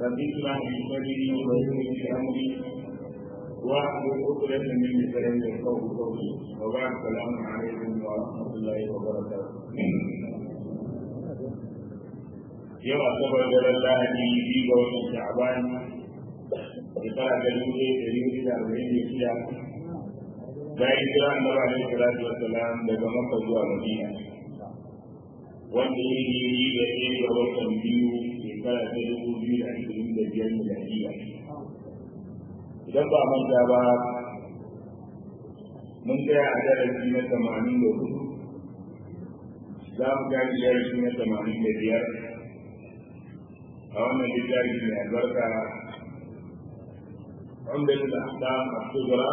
رب اشرح لي صدري ويسر لي امري واحلل عقدة من لساني يفقهوا قولي وبعد السلام عليكم ورحمة الله وبركاته yau asabar daren lahadi biyu ga watan sha'ban shekara ta dubu ɗaya ɗari hudu da arba'in da shida bayan jira annabi alaihi salatu wassalam daga makka zuwa madina wanda ya yi yi da ɗaya ga watan biyu shekara ta dubu biyu da ashirin da biyar miladiya idan ba manta ba mun tsaya a darasi na tamanin da hudu za mu gaji darasi na tamanin da biyar a wannan littafi mai albarka wanda da ahkam as-sughra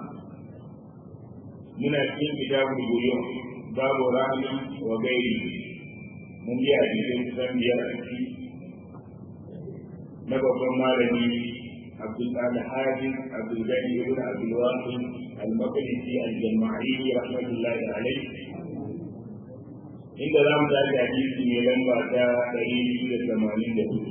muna cikin kitabul buyur babu rami wa gairi mun yi a cikin kusan biyar a ciki na babban malami abdul al-hadi abdul gani ibn abdul wahid al-maqdisi al-jama'i rahmatullahi alayhi inda za mu tashi hadisi mai lamba ta ɗari biyu da tamanin da hudu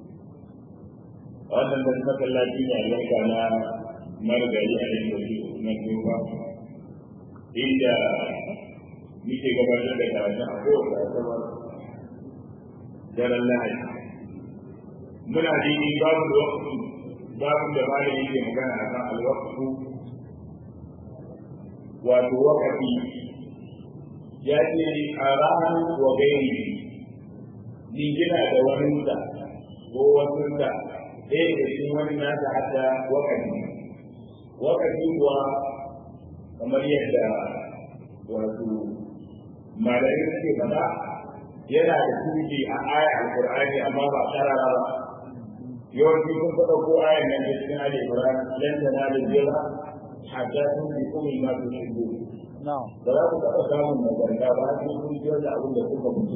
wannan da masallaci ne albarka na margari a yin wasu na tuba inda muke gabatar da karatun a kowace asabar daren lahadi muna dini babu da wakfu babu da malam yake magana a kan alwakfu wato wakafi ya ce a ranar wa gairi jingina da waninsa ko wasunsa ɗaya da cikin wani nasa hada wakati wakati kuwa kamar yadda wato malayin suke faɗa yana da tuki a aya alƙur'ani amma ba karara ba yawanci sun faɗa ko ayan nan da cikin ali qur'an lan tanalu birra hatta tunfiqu mimma tuhibbun ba za ku taɓa samun nagarta ba sai kun ciyar da abin da kuka mutu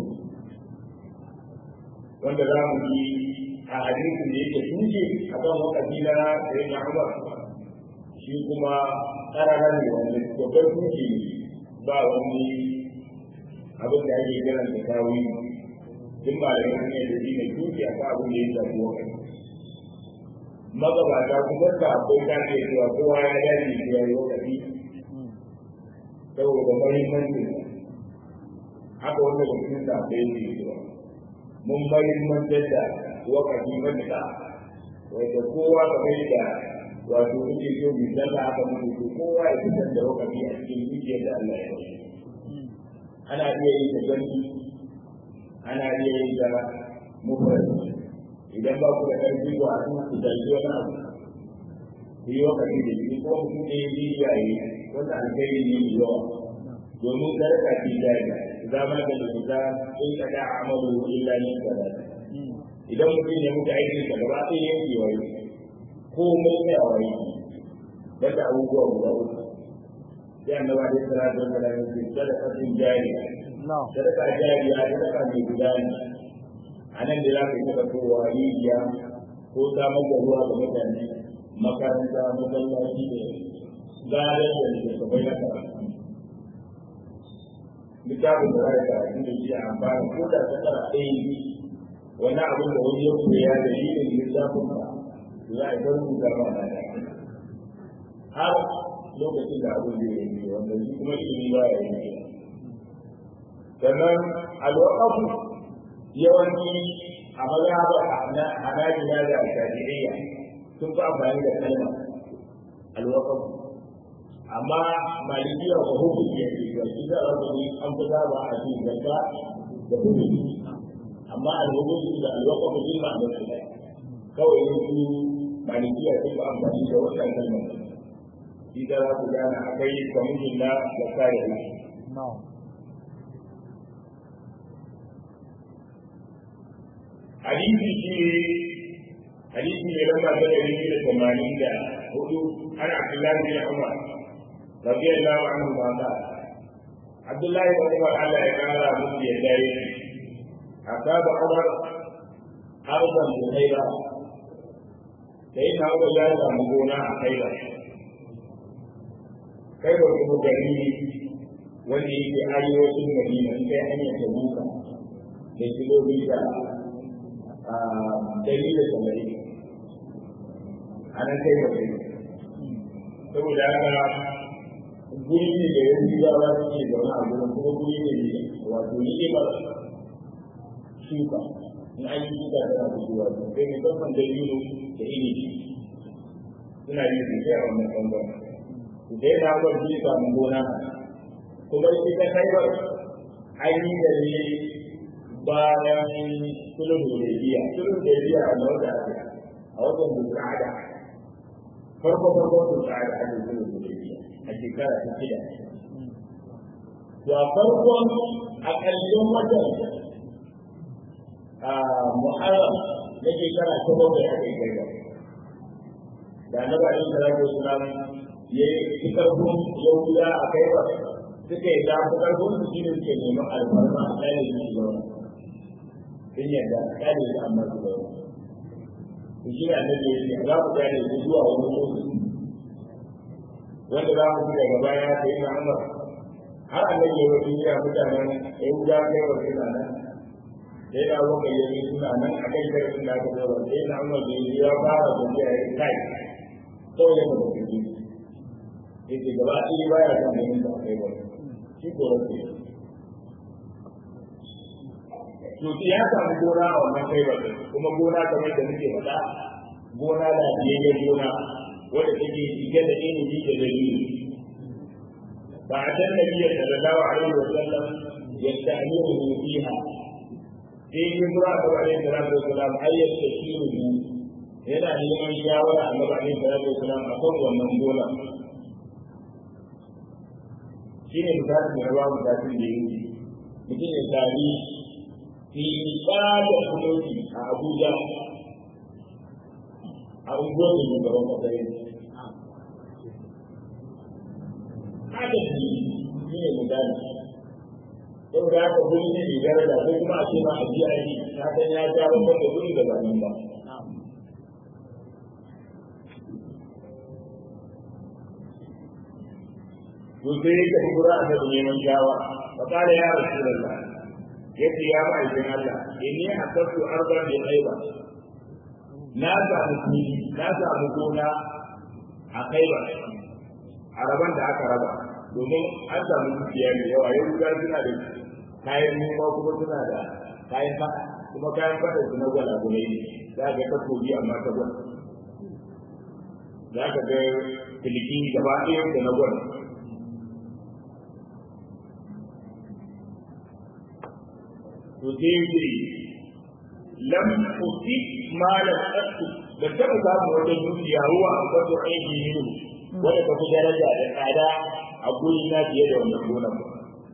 wanda za mu yi a hadisin da yake tunje a kan wakafi na sai na Umar shi kuma ƙarara ne wanda babban tunje ba wani abin da ake kiran da tawi duk ba da ne da shi ne tunje a kan abin da ya shafi wakafi magabata kuma da akwai kake cewa kowa ya dace ya yi wakafi saboda mahimmancin haka wanda da cikin da bai yi cewa mun mahimmantar da wakati matuƙa wanda kowa ka mai da wato kuke so bi sallah aka mutu to kowa ya fitar da wakati a cikin zuciyar da Allah ya yi ana iya yi da gani ana iya yi da mufrad idan ba ku da ƙarfi ba a cikin ku dalili wani abu ku yi wakati da shi ko mutum ne ya yi yayi wanda alkhairi ne mai yawa domin karka ce jari zama da zuta in ka da amalu illa ni kada idan mutum ya mutu aikin sa gaba sai yanke wai ko mai ne a wai banda abubuwa guda uku sai annaba da salatu wa salam ya ce sadaqatin jariya sadaqa jariya sadaqa mai gudana anan da za ka yi ta kowa rijiya ko samar da ruwa ga mutane makaranta masallaci da gadar da littattafai na karatu littafin da zai karatu da shi a amfani ko da ta tsara ɗaya ne wani abin da wani ya koya da shi ne littafin ba za a bar rubuta ba na da har lokacin da abin da ya yi wanda shi kuma ilimi ba ya yi sannan alwaƙafu yawanci a mazhabar hanajina da shafi'iyya sun fi amfani da kalma alwaƙafu amma malikiya ba hukunci ya ce shi za a gani an fi zaba a cikin zakka da hukunci amma alhukunci da alwaka ba jin ma'anar su ɗaya kawai ne su malikiya sun ba amfani da wannan kalmar shi da za ku gane akwai kwamishin na zakka da hukunci hadisi shi hadisi ne lamba ta ɗari biyu da tamanin da hudu ana abdullahi bin umar رضي الله عنه ما قال عبد الله بن عمر على إمارة مفتي يديه أصاب عمر أرضا بخيبر سيدنا عمر جاء مقونا خيبر خيبر kuma gari wanda yake arewacin Madina in kai hanyar Tabuka da kilomita dari da samari a nan kai ba kai saboda haka guri ne da yanzu ba za su ke zaune a gurin kuma guri ne ne wato ni'imar shuka in an yi shuka tana fitowa sun kai musamman da yiro da inibi suna yi sosai a wannan ɓangaren su dai na bar shi samun gona kuma ita kaibar an yi da ne bayan sulhu da biya sulhu da biya a wata a watan bulqa'ada farko farko bulqa'ada ake sulhu da biya a shekara ta shida to a farkon a ƙarshen watan a muharram na shekara ta bakwai aka yi kaibar da na ba shi salatu wasalam ya yi karfin yahuda a kaibar suka yi da ku karfin su shine suke neman alfarma a tsarin shi gaba sun yadda kare su amma su gaba to shi ne annabi ya ce za ku kare su zuwa wani lokaci wanda za mu ci daga baya ta yi Umar har annabi ya wani ya mutanen yahuda kaibar suna nan sai da wani yayi suna nan a kai karfin da aka zaba sai na Umar da ya fara tafiya ya kai kawai ya fara tafiya yake gaba ɗaya baya son ganin da kai ba shi ko rasu to ya samu gona a wannan kai ba kuma gona kamar da muke faɗa gona da biyayyen gona wanda take cike da ilimi da dalili ba a can nabiya sallallahu alaihi wa sallam yasta'miru fiha sai yin bura da alaihi salatu wa salam ayyat tashiru yana neman shawara annabi alaihi salatu wa salam akan wannan gona shi ne misalin da rawa misalin da yake mutum ya sami fili tsada kuloci a abuja a unguwar da shugaban kasa yake haka shi shi ne misali sau da haka guri ne mai daraja ko kuma a ce ma a biya yi na san ya ja babban da guri da ba nan ba to sai ya tafi gura a da neman shawa fa kala ya rasulullah yace ya ba idan Allah inni asabtu arban bi khayba na samu fili na samu gona a khayba a raban da aka raba domin an samu dukiya mai yawa yau ga suna da kayan noma kuma suna da kayan fada kuma kayan fada su na gwala gwala ne za ga takobi amma ta gwala za ka ga filiki gaba ɗaya da na gwala to sai ce lam usi ma lam asu da taba samu wata dukiya ruwa a kwato aiki ne wanda ta fi daraja da tsada a guri na fiye da wannan gona ba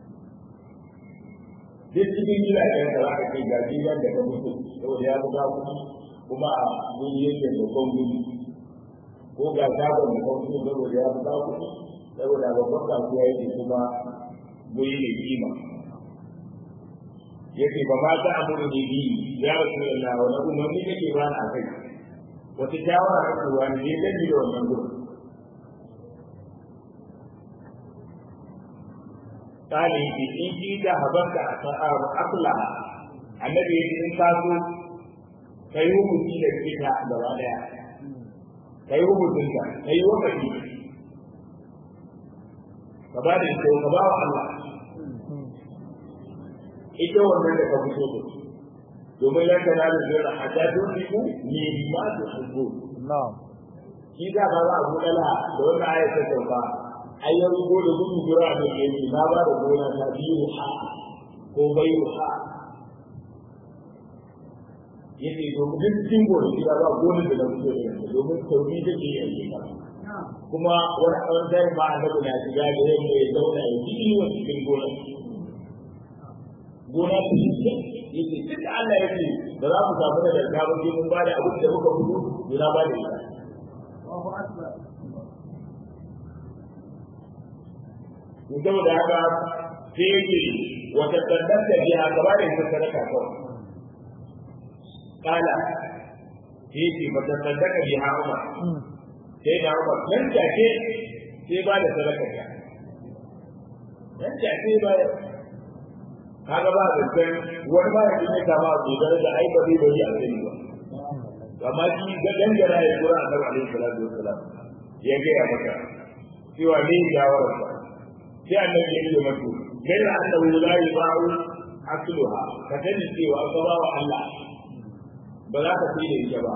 duk cikin gidajen da za ka ce ga gidan da ka mutu saboda ya buga kuɗi kuma a guri yake babban guri ko ga shagon da ka mutu saboda ya buga kuɗi saboda babban kasuwa yake kuma guri ne kima yake ba ma ta amuru ne bi ya rasu Allah wa nabu mun ni kake ba na kai wata shawara ta ruwa ne ne da da wannan gurin kali ki in ji da habanka a akla annabi in ka so kai hukunci da kita gaba daya kai hukuncin ka kai wakati ka ba da ita ka ba wa Allah ita wannan da ka fito da domin lan kana da zira hatta tunfiku ne ma tu hubbu na'am shi da ba za a buɗe la da wannan ayat ta sauka ai ya rubo da gudu gura da ke yi na ba da gona ta biyu ha ko bai ha yace domin duk cikin gona gida ba gona da na fito da ita domin sauri da ke yi kuma wani ɓangaren ma annabi na shiga da yamma ya zauna ya ji inuwa cikin gona gona ta yi ce yake duk da Allah yake ba za mu samu da dalga ba mun ba da abin da muka fito gona ba da ita to saboda haka sai yake wata sadaka biya gaba da ita sadaka kawai kala sai yake wata sadaka biya Umar sai da Umar nan take sai ba da sadaka ta nan take ba kaga ba da kan wani ba da ne kama abu da da ai ba zai bari a sani ba amma shi ga dangana ya kura annabi alaihi salatu wassalam ya ga ya maka cewa ne shawarar sa sai annabi ya ce masa kai da annabi la yuba'u akluha ka sani cewa ka ba wa Allah ba za ka fi da ita ba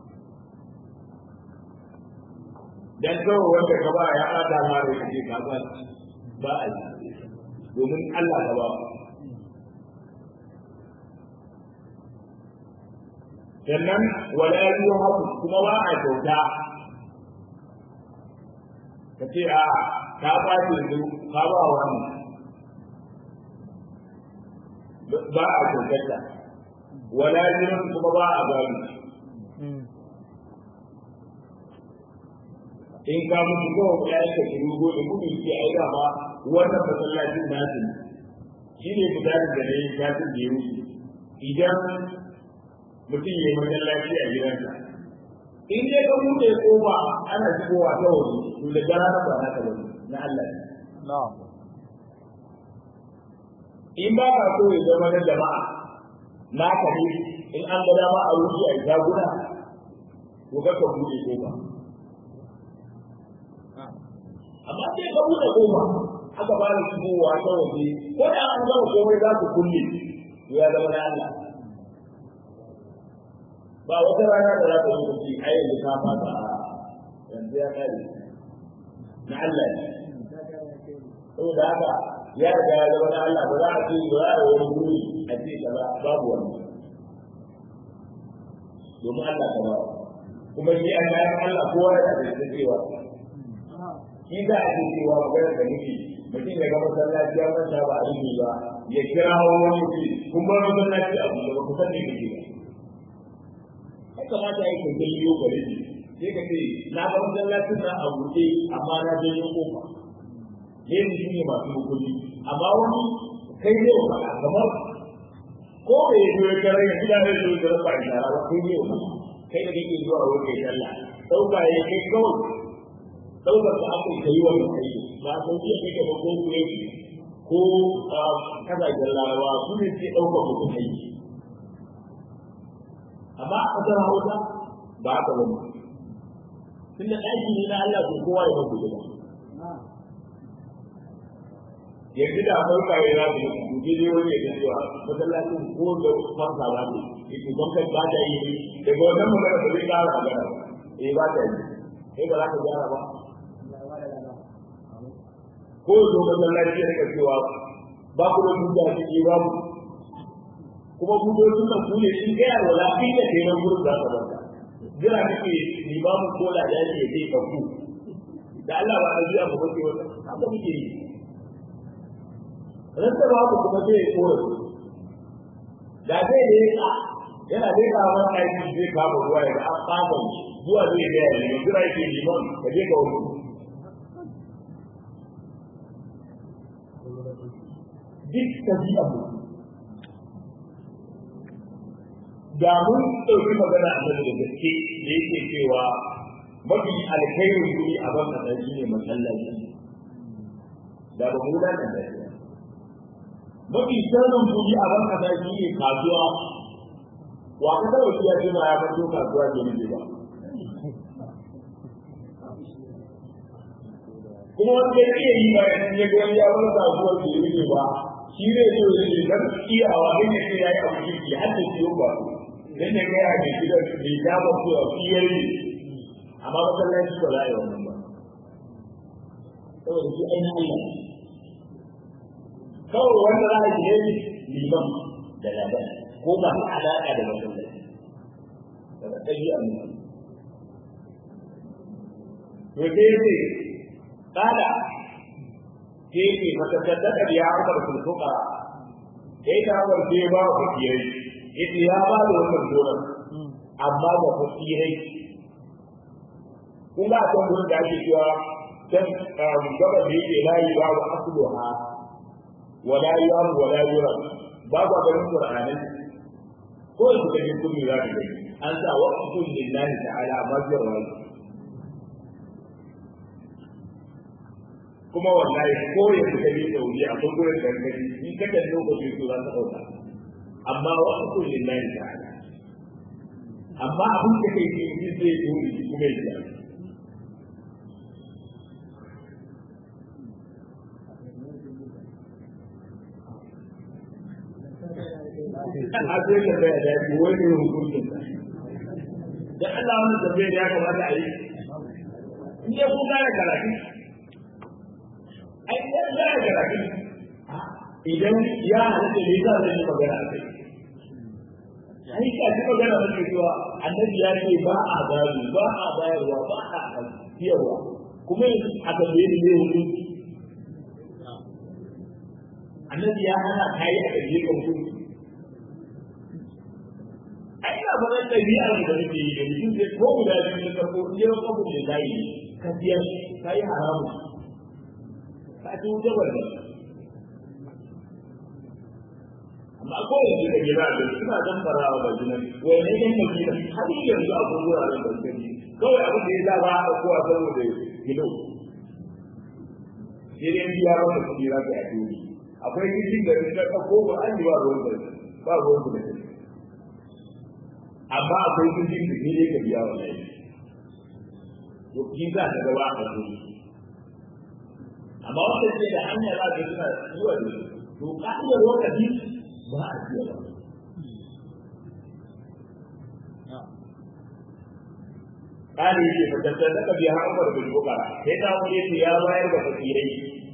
dan kawai wanda ka ba ya ada ma da kake ka ba ba a yi domin Allah ka ba sannan wala yuhabu kuma ba a kyauta ka ce a ka ba yanzu ka ba wani ba a kyautata wala yuhabu kuma ba a gani in ka mutu ko ya yi ka shiru go da gudu ke ai da ba wannan masallacin nasu shi ne fitarin da na yi shafin da ya wuce idan mutum ya yi masallaci a gidansa in dai ka buɗe kofa ana shigowa ta waje to da gara na ba na ka bane na Allah ne in ba ka so ya zama na jama'a na ka ne in an ga dama a wuce a jaguna to ka ka buɗe kofa amma sai ka buɗe kofa aka ba da shigowa ta waje ko da an gama komai za ku kulle to ya zama na Allah ba wata rana da za ta yi kuci a yanzu ka fata a yanzu ya kare na Allah ne saboda haka ya riga ya zama na Allah ba za a ce ba za a wani guri a ce kaza babu wani domin Allah ka ba kuma shi an bayan Allah kowa ya da cewa shi za a ce cewa magana da nufi mutum ya ga masallaci ya manta ba a yi ba ya kira wani ce kun bar masallaci a buɗe ba ku san me kake ba ya kamata ya yi kai yiwu gare shi sai ka ce na ga masallacin nan a buɗe amma na janyo kofa ne mu shi ne masu hukunci amma wani kai ne wa faɗa kamar ko da ya zo ya kare ya gida ne zo ya rasa ishara ba kai ne wa kai da kake zuwa wurin kai sallah ɗauka ya kai kawai ɗaukar da aka yi kai wani kai ba a sauki ya kai gaba ko kure ko kasashen larabawa su ne ke ɗaukar mutum aiki amma a ƙasar hausa ba haka ba tunda ɗaki ne na Allah ko kowa ya mabu gida yanzu da farka ya za su yi dai wani ya cewa masallacin ko da fansa ba ne yake gwamnati ba ta yi daga wannan magana ba zai ƙara magana eh ba ta yi eh ba za ka gyara ba ko zo masallaci ya rika cewa ba ku da duka a ciki babu kuma budocin nan ku ne in gaya wala kai da kai nan gurin za ka banta jira kake limamu ko da ya ce sai ka ku da Allah ba da zuwa ba ce wata haka muke yi rasa babu kuma sai ya kore da zai ne ka yana dai ka wani aiki zai kama ruwa ya ga an fata zuwa zai ga ya ne jira yake liman ka je ka wani duk tabi'a mu da mun ɗauki magana a da gaske da yake cewa mafi alkhairin guri a ban kasa shi ne masallaci da ba mu da nan da mafi sirrin guri a ban kasa shi ne kasuwa wa ka da ya ce ma ya fito kasuwa ke ne ba kuma wanda ya iya yi bayan ya ga wani ya bar kasuwar ke ne ba shi ne so ya ce dan iyawa ne ne ya yi abu shi har da ciwo ba dan ne ga ya ga gidan da ya ba su a fiyari amma masallaci ba za a yi wannan ba saboda shi ainihin Allah kawai wanda za a yi ne liman da labar ko ba su alaƙa da masallaci daga ɗabi'a mu to sai ce kada ke ke matasaddaka da ya amsa da sulfuka sai ta amsa sai ba ku kiyaye ita ya ba da wannan gonar amma ba ku kiyaye kun ga kan gurin da ake cewa can gaba da yake layi ba wa asluha wala yam wala yura ba ba garin qur'ani ko su kaje kun yi zaka gani an sa waqtul lillahi ta'ala amma biyar wani kuma wallahi ko ya fita ne sauri a kan gurin gargadi in ka da lokaci to za ta dauka amma waqtul lillahi ta'ala amma abin da kai ke yi zai yi wuri kuma ya ji a sai da bai da shi wani hukuncin da Allah wani tafiya da ya kamata a yi in ya kun gane karatu ai ya gane karatu idan ya halatta ne za zai yi magana a kai ai ka ji magana da ke cewa annabi ya ce ba a gado ba a bayarwa ba a siyarwa kuma a tambaye ni ne hukunci annabi ya hana kai a kaje ka hukunci ai ina faɗan ɗabi'ar da nake yi da mutum sai ko guda biyu na farko in yau kabu da zai ka biyar ka yi haramu ka ci wuta barda amma ko yanzu da gida da suna dan farawa da jinan wai ne yan madina har yanzu a kuma wuraren da suke kawai abin da ya sa ba a kowa saboda gido sai dai biya ba da kuɗi za ka yi a duniya akwai kishin da ka ɗauko ba an yi ba ruwan da ba ruwan da kai amma akwai kishin da ne ka biya wa lai to kin za ka gaba a kai amma wanda ke da hanya za ka suna zuwa da to ka'idar lokaci ba a biya ba Kali ce fitattar da biya Umar bin Bukara sai ta wuri ya bayar da fakirai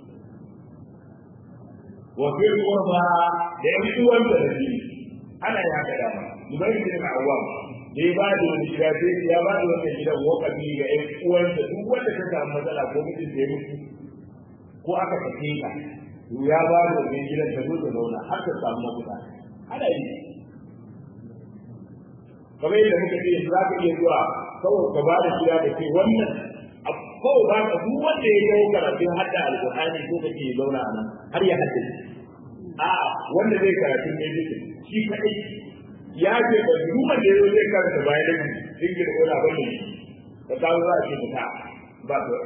wa fi qurba da yan uwan da nabi ana ya ka dama dubai bin awwam dai ba da wani gida sai ya ba da wani gidan wakafi ga yan uwan da duk wanda ta samu matsala ko mutum da ya mutu ko aka sake ka to ya ba da wani gidan ta zo ta zauna har ta samu mafita ana yi kamar yadda muka ce za ka iya zuwa kawai ka ba da gida da ke wannan kawai ba ka duk wanda ya yi karatun hadda alƙur'ani ko kake zauna a nan har ya haddace a wanda zai karatu ne duka shi kadai ya ce ba duk wanda ya zai karanta bayan da sun gina wani abin ne ka kawo za a ce fita ba ka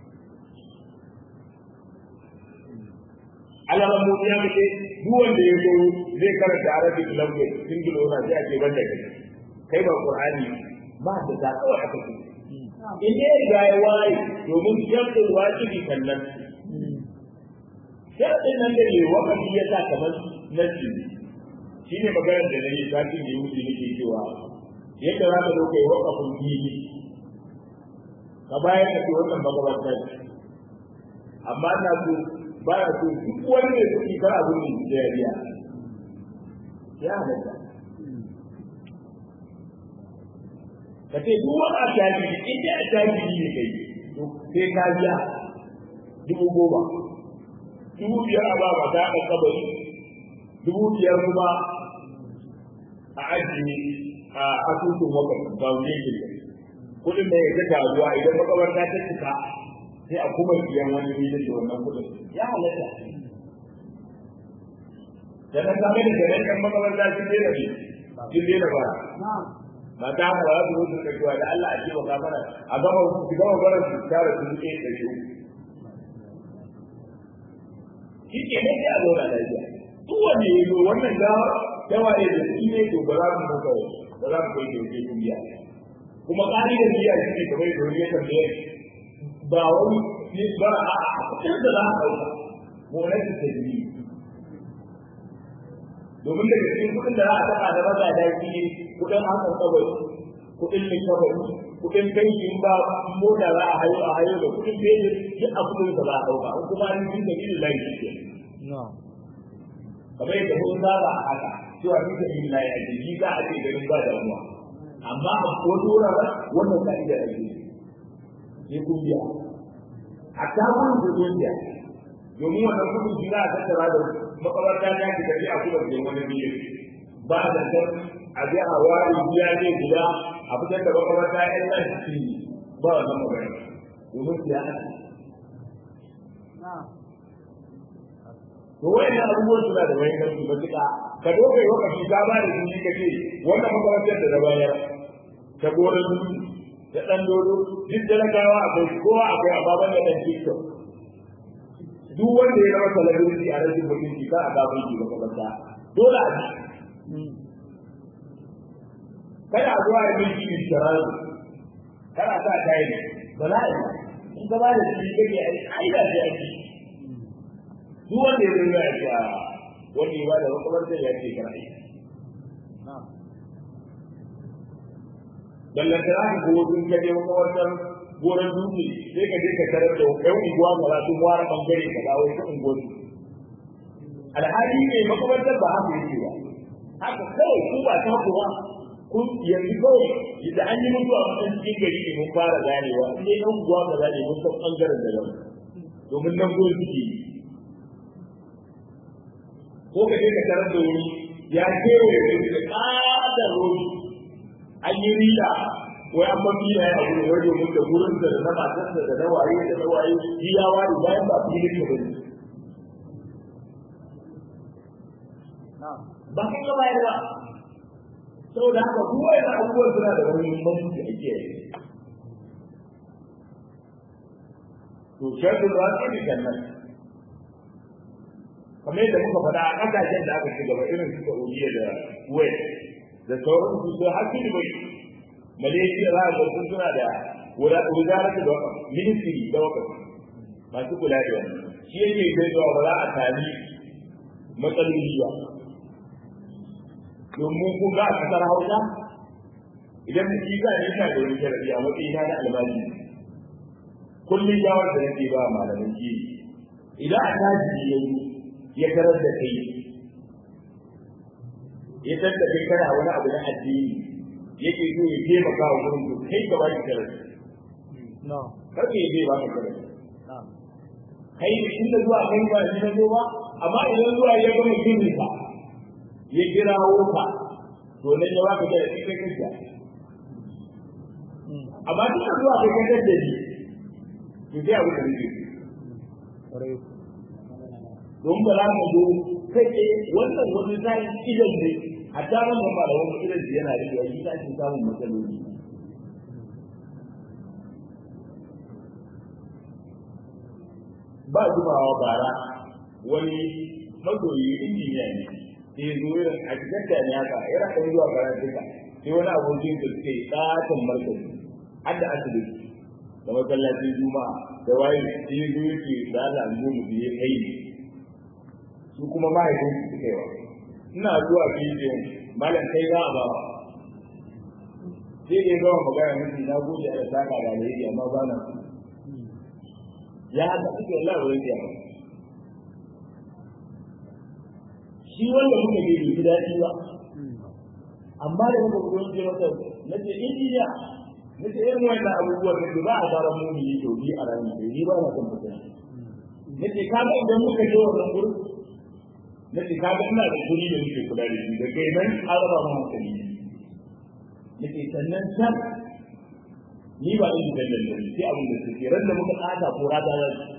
alaman mu ya mace duk wanda ya zo zai karanta arabic language sun gina wani sai a ce ban da kai kai ba qur'ani ba da ta kawai aka ce in dai ga ya waye domin yadda wajibi sannan sharadin nan da ne wakati ya sa kamar nasi shi ne maganar da na yi satin da ya wuce nake cewa yadda za ka zo kai wakafin fili ka bayan ka ce wannan magabatar amma na so ba ya so duk wani mai kuɗi kar abin da ya biya ya halatta ka ce duk wani attajiri in dai attajiri ne kai to sai ka biya dubu goma dubu biyar a ba ba ta ɗan kabari dubu biyar kuma a ajiye a asusun wakar ba wuri ke kuɗin da ya ta zuwa idan makabarta ta cika sai a kuma biyan wani filin da wannan kuɗin ya halatta da na same da gare kan makabarta sun daina ne sun daina ba ba ta haka ba za su mutu da cewa da Allah a ce ba mana a gama su gama bara su tara su ke da shi shi ke ne a zauna lafiya duk wanda ya zo wannan gawa yawa ne da shi ne to ba za mu muka ba za mu kai da yake duniya kuma ƙa'idar biya shi ne kamar da wani ya tambaye ba wani ne ba a cikin da za a ɗauka gonaki ta biyu domin daga cikin kuɗin da za a taɓa da maza da shi ne kuɗin hakan kawai kuɗin ne kawai kuɗin banki in ba mota za a hayo a hayo da kuɗin beji duk a kuɗin da za a ɗauka in kuma an yi da biyu lai shi ke kamar yadda mun saba a haka cewa ni da biyu lai a jiki za a ce ganin ba damuwa amma a wasu wuraren wannan ka'ida a jiki sai kun biya a tabon da kun biya domin wannan kudin shi za a tattara da makabarta ta ki tafi a kuma da wani biyu ba da kan a bi a wari biya ne guda a fitar da makabarta yan nan shi ba wannan magana domin siya a to wayannan abubuwan suna da wani kansu matuƙa ka dokai wakafi ka ba da jini ka ce wannan makabartar da na bayar ta gonar dutse da ɗan dodo duk talakawa akwai kowa akwai ababen da ɗan tiktok duk wanda ya zama talabirci a rashin mutunci za a gaban shi makamanta dole a ji kada zuwa yi miki bisharar kana sa kai ba za a yi in ka ba da shi kake a ƙa'ida ce ake duk wanda ya zama ya ce wani ba da makamantar ya ce kana yi ballantana ka ko sun ka je makamantar gonar dutse sai ka je ka tarar da ɗan unguwa ga sun ware ɓangare ka dawo ta unguwar alhali ne makamantar ba haka yake ba haka kawai ku ba ta ku ba kun yanzu kawai da an yi mutuwa a matsayin cikin gari ne mun fara ganewa in dai ɗan unguwa ka zane mun san ɓangaren da nan domin nan gonar suke yi ko ka je ka tarar da wani ya kewaye wani da ƙatar rodi an yi rila wai an mafi na ya abu wai domin da gurin da na matarsa da na waye da na waye shi ya ware bayan ba fi ne bane ba kai ga bayar ba saboda haka duk wani abubuwan suna da wani muhimmanci da ake yi to shaɗin rasu ne jannan kamar yadda muka faɗa a ƙasashen da aka ci gaba irin su Saudiya da Kuwait da sauran su su har su bai Malaysia za a sun suna da wuzarar da wakaf ministry da wakaf masu kula da wannan shi yake kai zuwa ba za a sami matsaloli ba domin kun ga a kasar Hausa idan mutum ga ne yana da wani sharadi a matsayin na albashi kullum jawar da nake ba malamin shi idan a taji yayi ya tarar da kai ya tarar da kai kana wani abu na addini yake so ya taimaka wa gurin ku kai gaba ki tarar no kake ya zai ba ka tarar kai inda zuwa kai ba shi na zo ba amma idan zuwa ya gama gini ka ya kirawo ka to nan ya baka tarar kai kai kai amma duk zuwa kai kai da shi to sai abu da nake don ba za mu zo kai ce wannan wani zai idan ne a ta wannan ba da wani idan da yana riya shi ta shi samun matsaloli ba zubawa bara wani magoyi injiniya ne sai ya zo irin a cikin da ne haka yana kan zuwa karantuka sai wani abokin da suke tsatan markazi har da asibiti da masallacin juma'a da waye sai ya zo yake da Allah mu mu biye kai ne su kuma mahaifin su suka yi wa ina zuwa bidiyon malam kai za a ba wa sai dai gama magana miki na gode a saka da alheri amma ba na su ya haka suke Allah wa yake ba shi wanda muka bi bi daɗi ba amma da muka gudu ce masa na ce injiniya na ce irin wannan abubuwan da ba a fara mu yi to bi a ranar da ni ba na son mutum na ce kaga idan muka je wannan gurin na ce kaga ina da kuri da nake kula da shi da kai nan an raba mu hankali na ce sannan can ni ba in da lalle sai abin da suke ran da muka tsada ko rada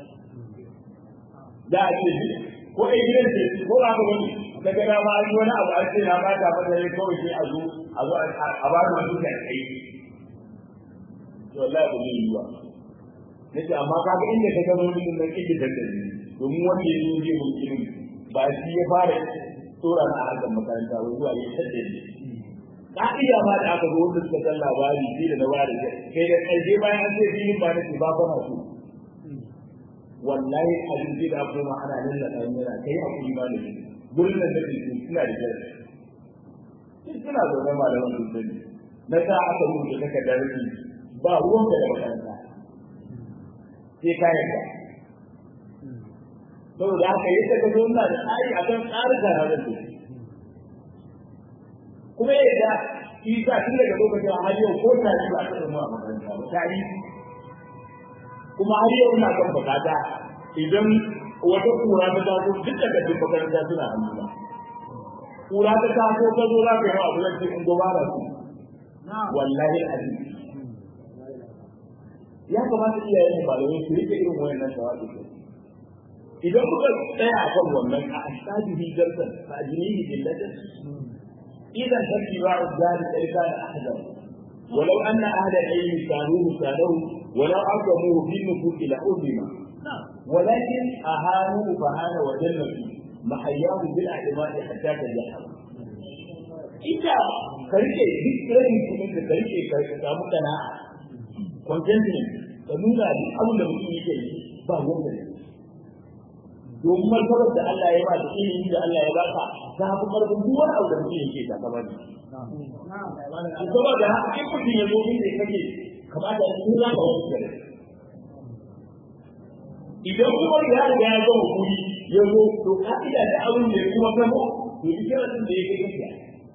za a ce ko ai gidan ce ko ba ka wani daga da ma an yi wani abu an ce na ba ta fata ne kawai sai a zo a zo a ba da wani kai kai to wallahi ba zai yi ba nace amma kaga inda ka gano wani nan kike dandali domin wanda ya zo zai mun ilimi ba shi ya fara tsora na harkar makaranta ba zuwa ya tadda ne ka'ida ma da aka zo wanda suka san labari shi da na ware kai da ƙarshe bayan an ce filin ba na ce ba ba so wallahi abin da aka ma ana nan da ɗan yana kai a kuri ba da shi gurin nan da ke suna da jari shi suna zaune malaman sun sani na sa aka rubuta takardar rufi ba ruwan da makaranta sai ka yarda saboda haka yadda ka zo na da tsari a kan tsarin zanen da kuma yadda shi sa tun daga lokacin har yau ko tari ba ta zama a makaranta ba tari kuma har yau ina kan bukata idan wata kura ta taso duk daga duk makaranta suna hannuna kura ta taso ka zo za ka yi wa abu zai in gobara su wallahi azim ya kamata iyayen mu malamai su rike irin wayannan tawazu idan kuka tsaya a kan wannan a asabihi jarsan fa ajnihi billatin idan tattiba'u zali tsarka da ahzan ولو أن أهل العلم كانوه كانوه ولو أقدموه في النفوس لأظلم ولكن أهانوه فهان وجنة محياه بالاعتماد حتى تجحم إذا ka rike duk rashin kuɗin da ka rike ka samu kana contentment ka nuna duk abin da mutum yake yi ba wanda ne domin martabar da Allah ya ba da ilimin da Allah ya baka ta fi karfin duk wani abu da mutum yake ta kama ne. Saboda haka in mutum ya zo inda ya kake kamata in za ka wani gare. Idan kuma ya riga ya gama kuri ya zo to ka'ida da abin da ya kuma gama to duk yaran da ya kai gaskiya.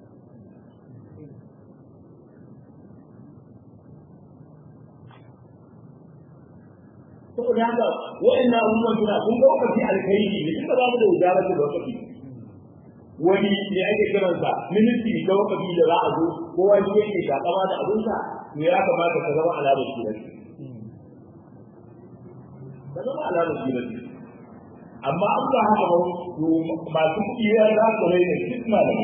saboda haka wa'annan abubuwan suna kun ga wakati alkhairi ne kuma ba mu da wujara da wakati wani ne ake kiransa ministry da wakati da za a zo kowa shi yake shakama da abinsa to ya kamata ka zama alamar shi ka zama alamar shi amma an ba haka ba to masu kuɗi ya za su rai da kisma da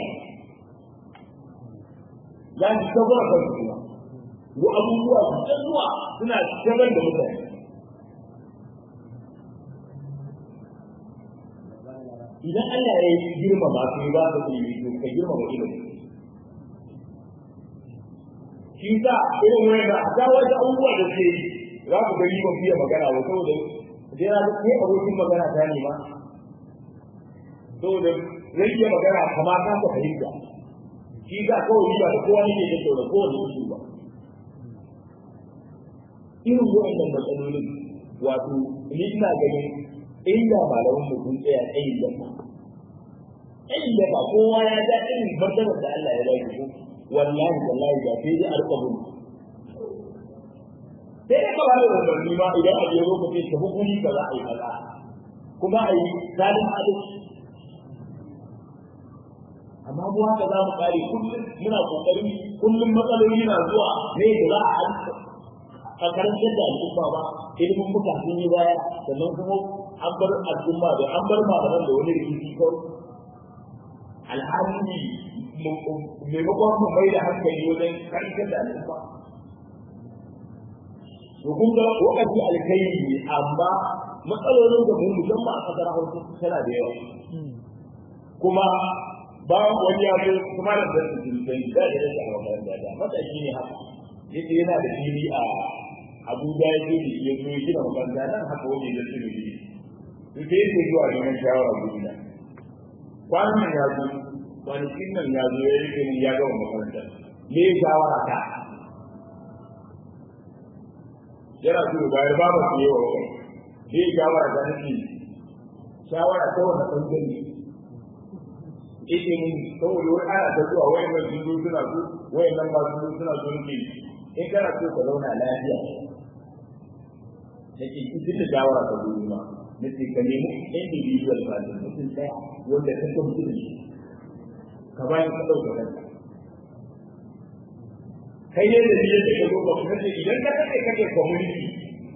za su tabbata kan su wa abubuwa su zuwa suna shagar da mutane idan Allah ya yi girmama su ba ka ilimi to ka girmama ilimi shi sa irin wani da ga wasu abubuwa da ke za ku gani ban fiye magana ba saboda dai na ke abokin magana ta ne ma saboda zai iya magana kamar ka ka fahimta shi sa kawai ba da kowa ne ke da kowane isu ba irin wa'annan matsalolin wato ni ina ganin inda malamin mu sun tsaya tsayin da ba tsayin da ba kowa ya ga irin martabar da Allah ya ba shi wallahi wallahi da sai dai alƙabun sai dai ka bada umarni ma idan a biyo lokaci ta hukumi ka za a yi kaza kuma a yi zalin adalci amma mu haka za mu kare kullum muna kokari kullum matsaloli na zuwa ne da za a a karantar da al'umma ba ilimin muka sun yi baya sannan kuma an bar al'umma da an bar malaman da wani rikici kawai alhali maimakon mu mai da hankali wajen karantar da al'umma to kun ga wakati alkhairi ne amma matsalolin da mu musamman a kasar hausa tana da yawa kuma ba wani ya zo kuma da da su sun da da da makaranta da matashi ne haka yace yana da fili a Abuja ya zo ya zo ya gina makaranta nan haka wani da su ne to sai yake zuwa neman shawara gudina kwanan nan ya zo kwanakin nan ya zo ya rike ya gama makaranta me ya shawara ta yana so ya bayar ba su yi wa wani me ya shawara ta nake shawara ta wani ɓangare ake mun saboda wani ana ta zuwa wayan nan sun zo suna so wayan nan ba su zo suna so nake in kana so ka zauna lafiya nake duk da shawara ka zo ma nake ka nemi individual person mutum ɗaya wanda ka san mutum shi ka bayan ka ɗauka kanka kai ne da niyyar da ka zo ba kuma idan ka kake kake community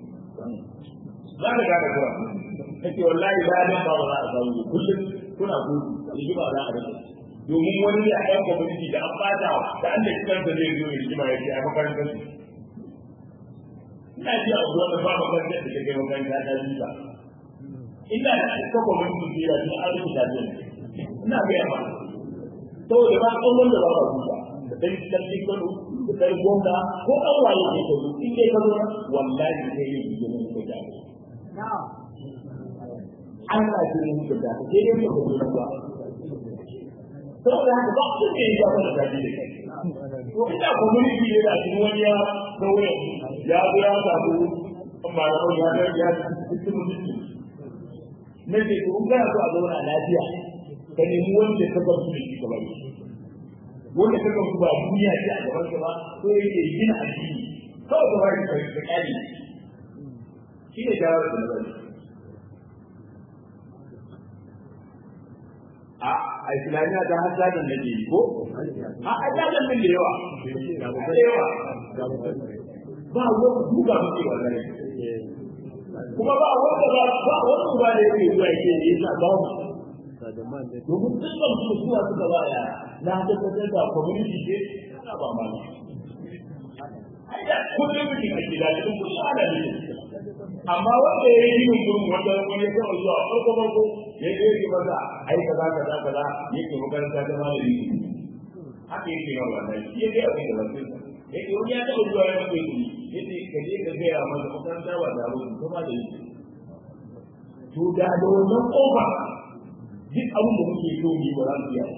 za ka gane kuma kake wallahi ba dan ba za a samu kullum kuna gudu rigima za a rage domin wani da ɗan community da an bata da an da kansa zai zo rigima ya ce a makarantar su ina ji a zuwa da ba makarantar da kake makaranta ta ji ba ina da ita community da ya ji an rubuta ta ina ga yawa saboda ba kan wanda ba ba kuka da dan sarki kano da dan gwamna ko an waye ke ka zo in dai ka zo wallahi sai yin rigima ko da Allah ya yi muku da sai dai ku zo ba saboda haka ba su ne ya fara da shi to ina community ne da shi wani ya daure ya zo ya samu amma da ya ga ya cikin mutunci ne ce ku ga so a zauna lafiya ka nemi wanda ka ga su da shi gaba ne wanda ka ga su ba duniya ce a gaban ka ba so yake gina addini kawai ka bari ka kare shi ne jawabi da nazari a islamiyya ta har zanen da ke ko a ajajen min da yawa da yawa ba wani duka muke wallahi kuma ba wanda ba ba wani ba da yake zuwa yake yi sa ba mu domin dukkan su zuwa suka ba ya na tabbatar da community ce ana ba ma ne kullum mutum a gida cikin kullum ana ne amma wanda ya yi yin gurin wanda wani ya taɓa zuwa farko farko ya je yi maza ai kaza kaza kaza yake makaranta ta malami haka yake yawan wannan shi ya gaya mai da wasu ya ce wani ya taɓa zuwa ya mace shi ya ce ka je ka gaya masa makaranta ba da abu kuma da yi to da da wannan ƙofa duk abin da muke so ne ba za mu iya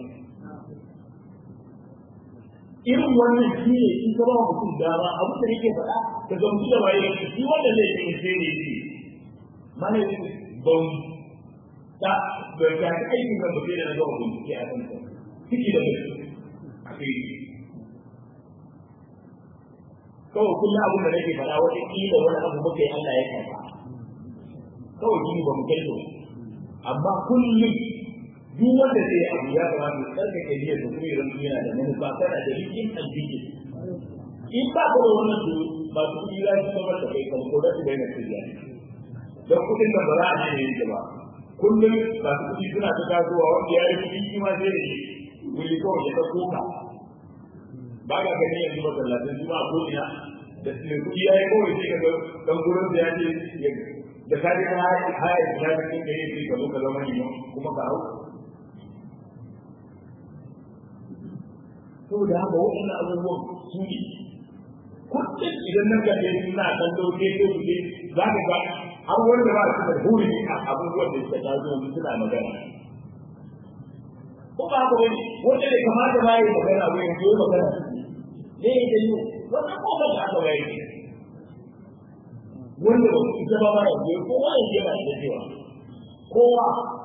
irin wannan shi ne in ka ba mutum dama abin da yake faɗa ka gamsu da waye shi wanda zai ce sai ne shi mana ban ta da ta aikin da ba sai da na ga bincike a kan ciki da bai a kai kawai kullum abin da nake faɗa wata kila wani abu muka yi Allah ya karɓa kawai shi ba mu kai to amma kullum duk wanda zai abu ya kamata ya tsarkake niyyar da kuma idan yana da manufa kana da rikin addini in ba ka da wannan to ba su yi za su samar da kai kan ko da su daina shirya don kuɗin da ba za a ne yake ba kullum ba su kuɗi suna ta tasowa wanda ya yi kuɗi shi ma sai da shi wuri kawai ya ta koka ba ka gani yanzu masallacin su ma ko ina da mai kuɗi ya yi kawai sai ka ga dan gurin da ya ce da ka ji haya haya da ya fi kai sai ka zo ka zama ne kuma ka hau saboda haka waɗannan abubuwan su ne kullum idan nan ka je suna kallo ke ko su ne za ka ga har wanda ba su da huri a abubuwan da suka tazo yanzu suna magana ko ba haka wani wanda bai kamata ba yi magana ba yanzu yi magana ne ya yi wannan ko ba ta haka ba yi wanda ba su ita ba ba yanzu kowa yanzu yana da cewa kowa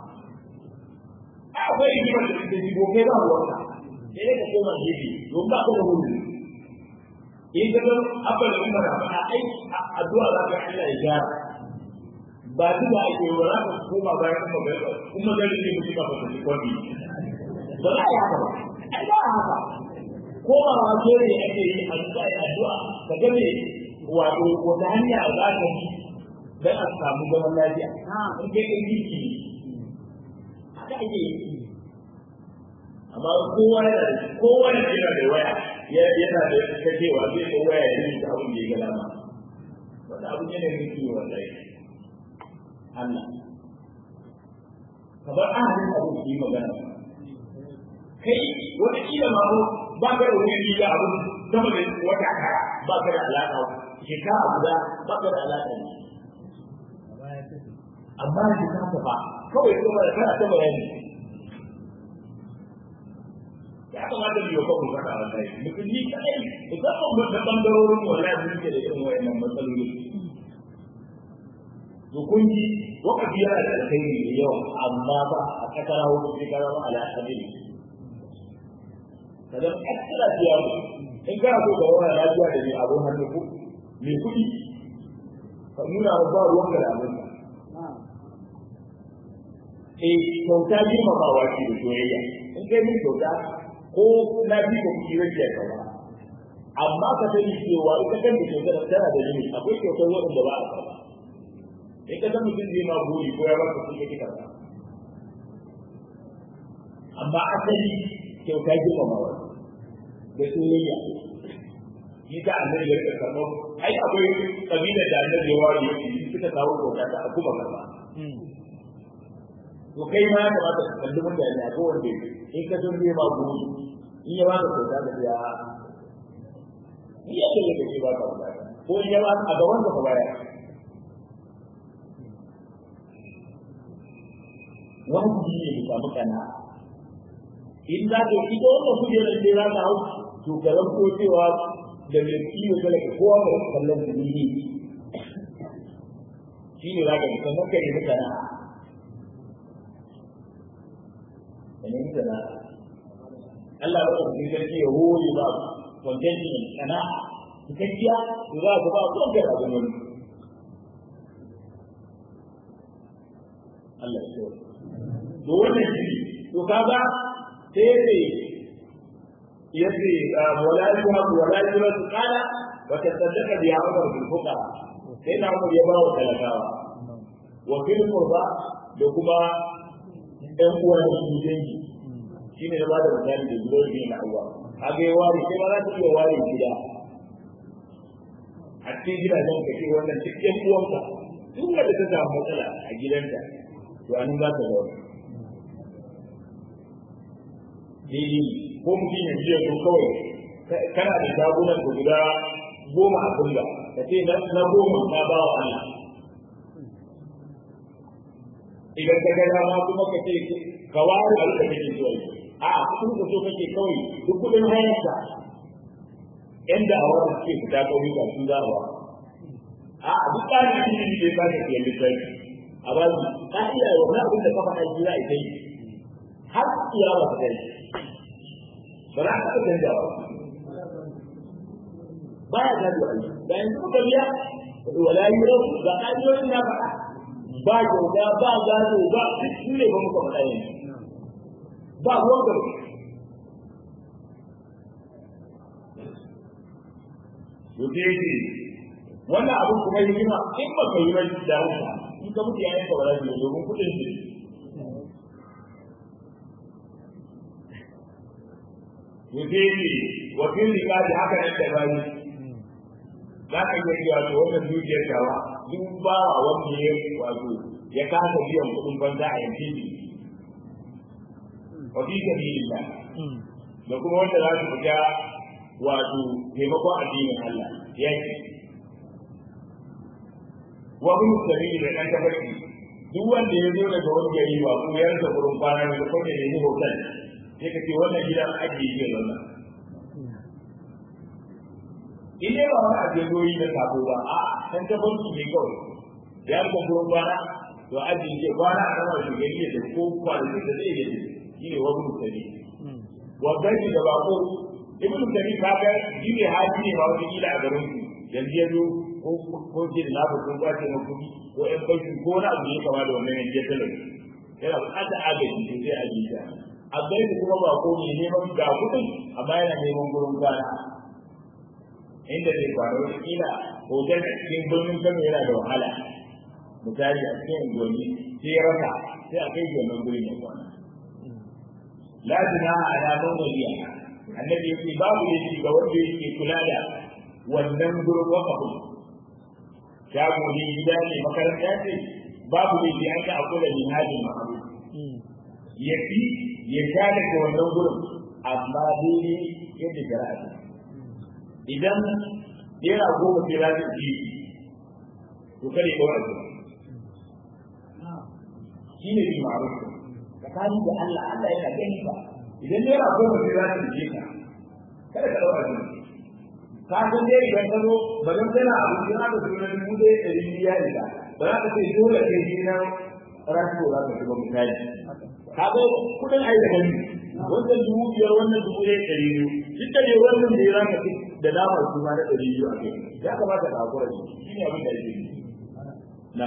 akwai hikimar da suke jigo kai ba ruwanka sai ka koma gefe don ba ka da wuri in ka ga abba da umar a ai addu'a za ka Allah ya gyara ba duk da ake yi za ka koma bayan kuma ga kuma ga ne mutum ba ka ji kwani ba za ya haka ba ai ba haka koma wa dole ake yi addu'a addu'a ka ga me wato wata hanya za ka bi dan a samu zaman lafiya in kai kai jiki haka ake yi amma kowa yana da kowa yana da waya yana da kacewa zai ko waya ya yi abin da ya ga dama wanda abin yana da kiwo wallahi Allah kamar ahalin abu su yi magana kai wata kila ma ba ka da wani riga abu sama da wata kara ba ka da alaƙa shekara guda ba ka da alaƙa ne amma shi ka ba kawai kuma da kana ta bayani ya kamata mu yi wa kanmu faɗa wallahi mutum ni kadai musamman da bangarorin wallahi mun ke da irin wayannan matsaloli to kun ji wakafi yana da alkhairi da yawa amma ba a kakara wani sai ka zama ala hadin kadan extra biya mu in kana so ka wani lafiya da mai abun hannu ko mai kuɗi ka nuna wa ba ruwan da abin eh kyauta girmamawa ce da soyayya in kai min kyauta ko na bi ko kuɗi rage ya gaba amma ka sani cewa ita kan da kyautar tana da limit akwai kyautar waɗanda ba a karɓa in ka san mutum zai ma buri ko ya baka kuɗi kake karɓa amma asali kyauta girmamawa da soyayya shi ta annabi ya rika karɓa ai akwai kabilar da annabi ya ware suka kawo kyauta ta kuma karɓa to kai ma ya kamata ka kalli mutane a kowanne in ka san zai ma gudu in ya ba ka kyauta da ya ni yake da kake ba ka bukata ko in ya ba a gaban ka baya wajibi ne mu samu kana in za ka yi ko wanda kujerar da za ka hau to ka ranko cewa da mai kiwo kala ka kowa ka kallon dalili shi ne za ka yi sannan ka yi mutane da nemi sana'a Allah ba ku cikin sarki ya hore ba contentment sana'a cikakkiya to za ku ba ku da abin wani Allah ya so to wannan shi to kaga sai ne yace wala yuha wala yuha qala wa tasaddaqa bi amr bil fuqara sai na mu ya ba wa talakawa wa fil qurba da kuma ɗan uwan su dangi shi ne ba da misali da zuwa ne na uwa kaga ya ware sai ma za ta iya ware gida a cikin gidajen ka ce wannan duk ɗan uwanka duk wanda ta samu matsala a gidanta to anan za ta zauna daidai ko mutum ya biya ko kawai kana da shagunan ka guda goma a kulla ka ce na goma na ba wa Allah idan ka ga dama kuma ka ce ka ware abin da kake so a kuma ka so kake kawai duk kudin hayarsa yan da'awa da suke fita kauyuka su za a a duk tsarin ilimi da ya ba ka ke littafi a ba su ka iya wani abin da ka faɗa shi za a yi har iya ba ka kai ba za ka taɓa canjawa ba ya gado a yi da yanzu muka biya wala yi rau ga ƙa'idoyin na faɗa ba kyauta ba gado ba su ne ba muka faɗa yanzu ba ruwan gaba Yoke yake wannan abin kuma yi hikima in ba ka yi mai da hausa in ka mutu yayin ka ba za su yi domin kuɗin su Yoke yake wakil rika da haka nan da bani za ka iya cewa to wannan dukiyar tawa duk ba wanda ya wato ya kasa biyan kuɗin banza a yankin shi wa fi sabilillah da kuma wanda za su fita wato taimakon addinin Allah yaki wa bin sabili da dan tabarki duk wanda ya zo daga wani gari ba ko ya rasa gurin kwana da kuma ne ne hotel sai ka ce wannan gidan ajiye ke zauna in dai ba wani ajiye goyi da sabo ba a dan tabarki ne kawai ya rasa gurin kwana to ajiye ke kwana a nan shi gari da ko kwanaki da zai yi shi ne wa bin sabili wa gani da bako ibn tabi kaga shi ne haji ne ba wani kila a garin ku yanzu ya zo ko ko ce da labu ko ba ce na kudi ko ɗan bashi ko na abu ne kama da wannan yanzu ya talar yana buƙatar agaji to sai a jita a gari kuma ba ko ne neman ga kudin amma yana neman gurin kwana inda zai kwana wani kila hotel a cikin birnin kano yana da wahala misali a cikin unguwanni sai ya rasa sai a kai wannan gurin ya kwana la junaha ala man waliya annabi yake babu yake ga wanda yake kula da wannan gurin wakafin shago ne gida ne makaranta ce babu ne da aka akula ne hajin ma'aru ya fi ya sha daga wannan gurin amma dai yadda shari'a ce idan yana goma sai za su ji to kare ko a shi ne bi ma'aru tsakanin da Allah Allah yana gani ba idan naira goma sai za ta je ka kada ka ɗaura shi ka san dai idan ka zo ba zan tana abu in aka zo na dubu ɗaya ɗari biya ne ba ba za ka ce dole sai shi na rasu za ka shiga misali ka ga kuɗin ai da gani wannan dubu biyar wannan dubu ɗaya ɗari biyu duk da dai wannan da ya za ka fi da damar su ma na ɗari biyu a kai ya kamata ka hakura da shi ne abin da ake yi na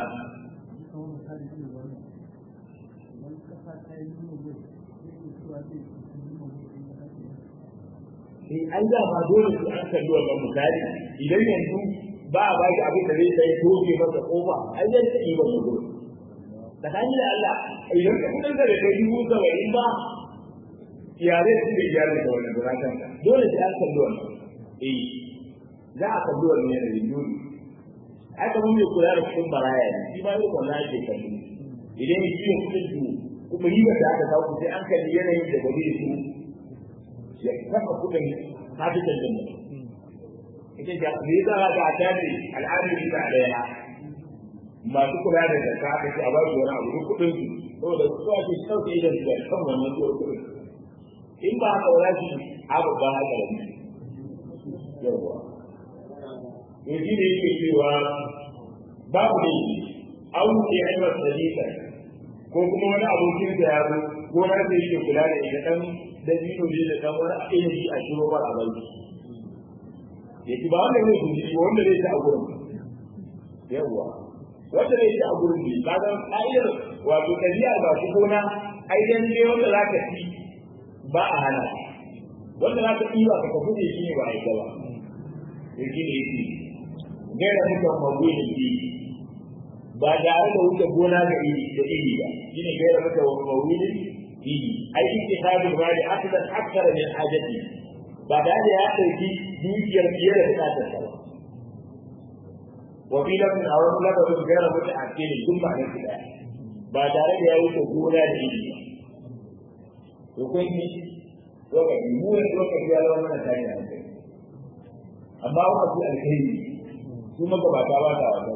sai an da ba dole su an kalli wannan misali idan yanzu ba a baki abin da zai sai toke masa kofa ai zai ta yi wannan gurin tsakani da Allah idan ka kudin da kai dubu saba'in ba yare su da yare da wannan buratan dole sai an kalli wannan eh za a kalli wannan yanayin dole ai kamar mai kula da kudin baraya ne shi ma yau wannan ake kalli idan ya ciwo kudin su kuma riba da aka kawo sai an kalli yanayin da ba zai su ya kafa kudin hafitan da mutum ita ga me yasa ga ta ce al'adun da daya masu kula da zakka aka ce a ba su wani abu duk kudin su saboda su ake sauke idan su kan wannan zuwa kudin in ba haka wala shi abu ba haka da ni yawa to shi ne yake cewa babu ne an ke aiwar dalila ko kuma wani abokin da ya zo ko na da yake kula da ita dan da dino ne da kan wani ilimi a shiro ba a bai yake ba wanda zai guji ko wanda zai ta a gurin yawa wanda zai ta a gurin ne kaga ka'idar wato tabi'a ba shi gona ai dan ne wanda za ka ci ba a hana wanda za ka ci ba ka tafi shi ne ba a yi ba yake ne yake gaira mutan mawuyi ne ba tare da wuce gona da iri da iri ba shine gaira mutan mawuyi ne ai ittihadul mali akthar akthar min hajati ba da ya dauki dukiyar fiye da bukatar sa wa fi lafin a wani lafazin gaira mutu a ce ne duk ma'anar su daya ba tare da ya wuce gona da iri ba to kun yi lokaci mu ne lokaci ya zama mana tashi hankali amma lokaci alkhairi su magabata ba ta wasa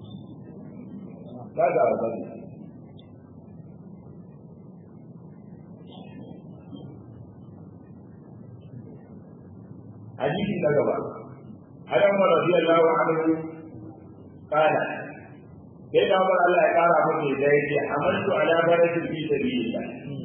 ba ta wasa حديث نجبة عن عمر رضي الله عنه قال كيف عمر الله قال عمر إذا حملت على برد في سبيل الله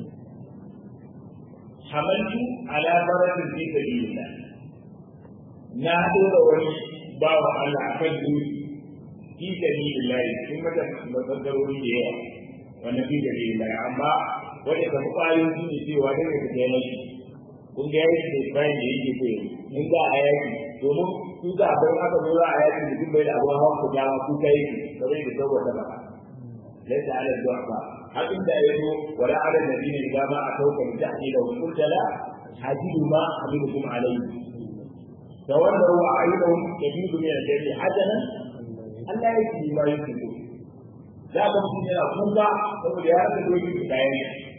حملت على برد في سبيل الله نادر ولي باو على أكل في سبيل الله ثم تفكروا لي وانا في سبيل الله أما wanda ka kwayoyin su ne cewa daga ka taimaki kun ga yaki da bayan da yake so in za a yaki domin su za a bar aka zo za a yaki mutum bai da abin hawan ku dama ku kai kamar da saboda ba laisa ala du'a hakin da ya zo wala ala nabiyina idza ma atawka bi ta'dila wa qulta la hajidu ma habibukum alayhi tawallaw wa ayyuhum yajidu min al-jari hajanan Allah ya yi ma yake so za ka mutum yana kuka saboda ya rasa doki da kayan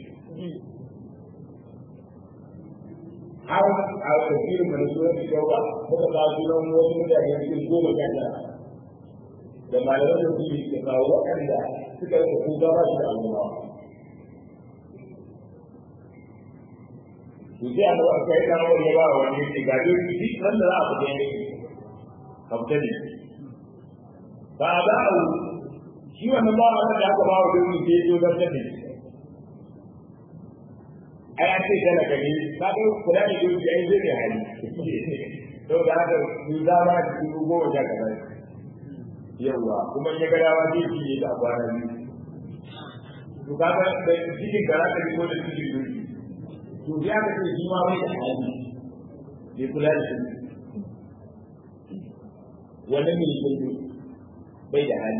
har a tafiyar da su wani shauka muka ba su nan wasu mutane cikin goma sha tara da malaman da su ke kawo waɗanda suka rika kuka ba su da al'umma to sai a ga kai da wani ya ba wani ne ga dai shi kan da za a fita ne ka fita ne ba za a shi wannan ba wanda da aka ba wa dole sai ya zo da ne ai an ce kana gani ka ga kula da duki ai zai hali to da haka ni za ma ki dubo da kaza yawa kuma ya ga dawa zai ji da kwana biyu to kaga da cikin karata ko da cikin duki to ya ga ce shi ma bai da hali bai kula da shi wannan ne yake bai da hali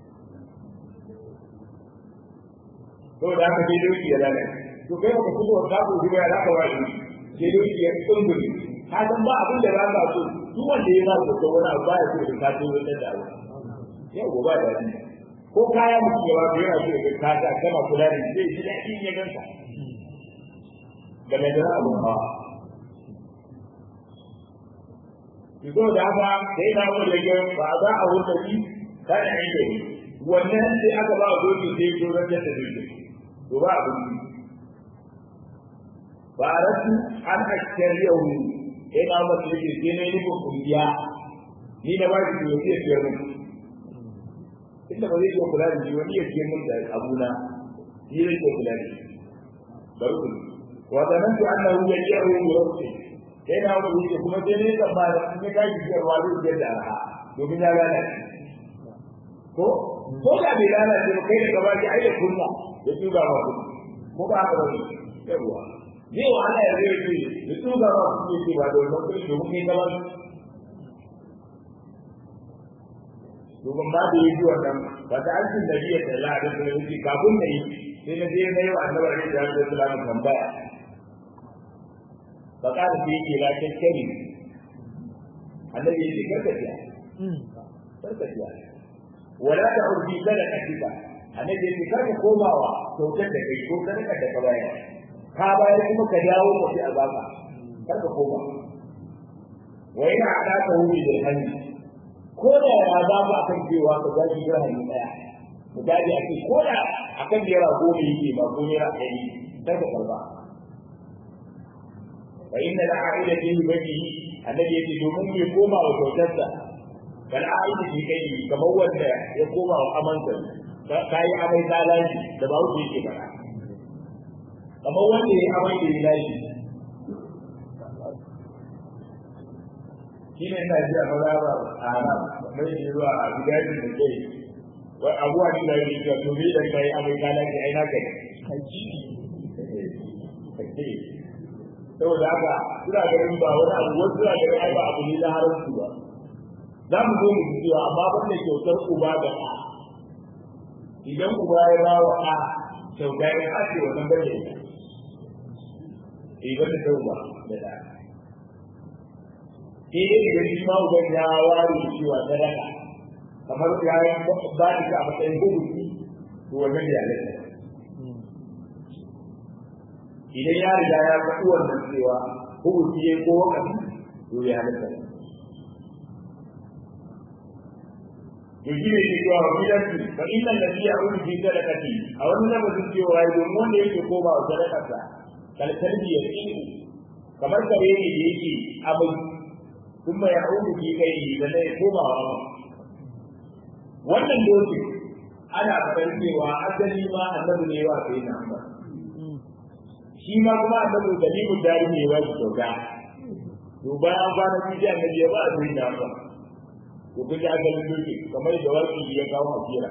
to da haka dai duki ya lalace to kai ka fito ka ko ji ya zaka wani sai dai ya tsunguri ka san ba abin da za ka so duk wanda ya ba ka wani abu ba ya so ka so wata da abu yau ba da ni ko kaya mutum ya ba ka yana so ka ta kana kula da shi sai da shi ya ganka da mai da abu ba Izo da haka sai na mu da yau ba za a wuce shi kana inda wannan sai aka ba doki sai to ran da doki to ba abin faratu an ashariyahu sai na masa yake sai na yi ko kungiya ni da ba shi to sai ya mun inda ba zai iya kula da shi wani ya ce mun da abuna shi ne ke kula da shi bari ku wa zanantu annahu yaji'u bi rabbi sai na wani yake kuma sai ne da ba ne ga shi da wani da da arha domin ya gane ko ko da bai lalace ba kai da gaba ki ai da kunna ya tuba ma ko ba haka ba ne yawa zai wahala ya zai ce da su ga ba su ce ba da wannan kuɗi domin kai gaban domin ba da yi wannan ba ta aikin da biya da la'a da su yi kafin da yi sai na je na yi wa annabi alaihi salatu wasallam tambaya ba ka da yake la kakkari annabi ya ce karkaciya karkaciya wala ta urdi sadaqatika annabi ya ce karka komawa kyautar da kai ko sadaka da ka bayar ka bayar kuma ka dawo ka fi azaba kar ka koma wa ina ada ka wuri da hannu ko da ya za ka akan cewa ka gaji ga hannu daya misali a ce ko da akan naira goma yake ba ko naira ɗari kar ka karba fa inna la a'ida fi bajihi annabi yake domin bai koma wa kyautarsa bal a'ida fi kai kamar wanda ya koma wa amansa ka yi amai zalaji da ba wuce yake bara kamar wanda ya amai da ya lashi shi ne ina ji a mazaba a nan mai yi zuwa a gidajen da kai wai abuwa ne da yake cewa to me da kai amai ka lashi ai na kai saboda haka suna ganin ba wani abu wasu suna ganin ai ba abu ne na haramci ba za mu zo mu ji cewa amma banda kyautar uba da ɗa idan uba ya ba wa ɗa kyauta ya ake wannan bane idan da tauba da da sai dai idan shi ma uban ya ware cewa sadaka kamar ya yi ba da ka a matsayin gudu to wannan ya lalle idan ya riga ya faɗi wannan cewa hukunci ya ko wakati to ya halatta yaji ne ke cewa wakilanci fa inna alladhi ya'udu fi sadaqati a wani lafazin cewa ya domin wanda yake koma wa sadakarsa kalkalbi ya tsiku kamar kare ne da yake abin kuma ya'udu fi kai da ne koma wa wannan doki ana faɗar cewa asali ma annabi ne wa sai na amma shi ma kuma annabi dalilin dari ne wa shi kyauta to bayan kwana biyu annabi ya ba a sai na amma to kun ji asalin doki kamar da waki ya kawo a kira